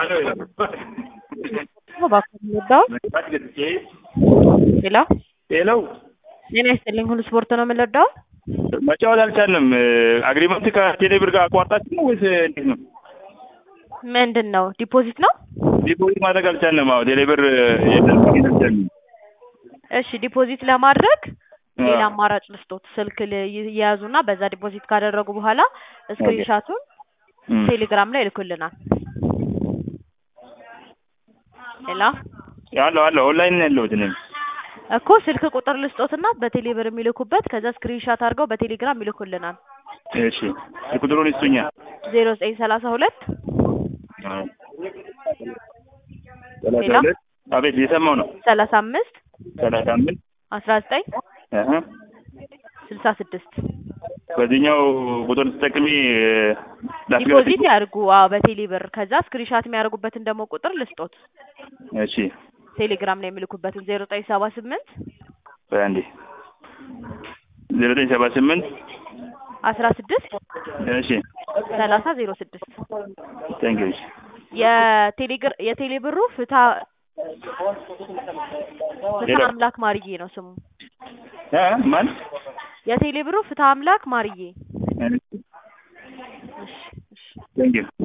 ሄሎ ሄሎ ጤና ይስጥልኝ። ሁሉ ስፖርት ነው የምንወዳው። መጫወት አልቻልንም። አግሪመንት ከቴሌ ብር ጋር አቋርጣችሁ ነው ወይስ እንዴት ነው? ምንድን ነው ዲፖዚት ነው? ዲፖዚት ማድረግ አልቻልንም። አዎ ቴሌ ብር የለም ማግኘት አልቻልንም። እሺ ዲፖዚት ለማድረግ ሌላ አማራጭ ልስጦት። ስልክ ል- ይያዙና በዛ ዲፖዚት ካደረጉ በኋላ ስክሪንሻቱን እም። ቴሌግራም ላይ ይልኩልናል። ሄሎ አለሁ አለሁ ኦንላይን ነው ያለሁት እኔም። እኮ ስልክ ቁጥር ልስጦትና በቴሌ ብር የሚልኩበት ከዛ ስክሪንሻት አድርገው በቴሌግራም ይልኩልናል። እሺ ቁጥሩን ይስጡኛ። ዜሮ ዘጠኝ ሰላሳ ሁለት አዎ። ሰላሳ ሄሎ? ሁለት አቤት እየሰማሁ ነው። ሰላሳ አምስት ሰላሳ አምስት አስራ ዘጠኝ አሀ። ስልሳ ስድስት በዚህኛው ቁጥር ተጠቅሜ ላስገባ ዲፖዚት ያድርጉ። አዎ በቴሌ ብር ከዛ ስክሪንሻት የሚያደርጉበትን ደግሞ ቁጥር ልስጦት እሺ ቴሌግራም ላይ የሚልኩበትን ዜሮ ዘጠኝ ሰባ ስምንት በአንዴ ዜሮ ዘጠኝ ሰባ ስምንት አስራ ስድስት እሺ ሰላሳ ዜሮ ስድስት ታንኪ እሺ የቴሌግር የቴሌ ብሩ ፍታ ፍታ ሌላ? አምላክ ማርዬ ነው ስሙ። እ ማን የቴሌ ብሩ ፍታ አምላክ ማርዬ። እሺ እሺ እሺ ታንኪ